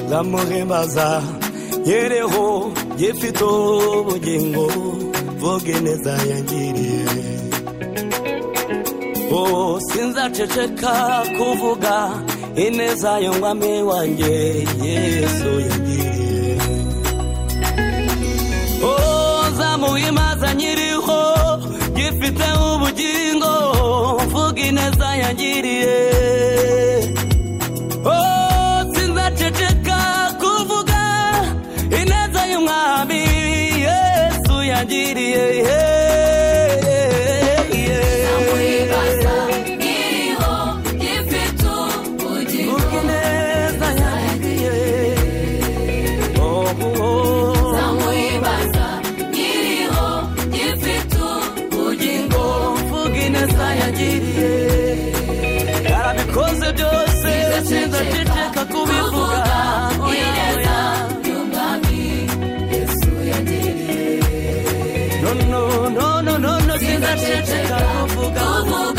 ndamuhemaza nyereho gifite ubugingo vuge neza yangiriye oh sinzaceceka kuvuga ineza y'umwami wanjye yesu yangiriye oh nzamuhemaza nyiriho gifite ubugingo vuga ineza yangiriye oh sinzaceceka kuvuga ineza y'umwami yesu yangiriye Nzamuhimbaza nyiriho gifite ubugingo Vuga ineza yangiriye. Oh, oh, oh. Nzamuhimbaza nyiriho gifite ubugingo ngo mvuge ineza yagiriye yarabikoze byose sinzaceceka kubivuga oya oya y'umwami Yesu yagiriye no no no no no sinzaceceka kuvuga uvuga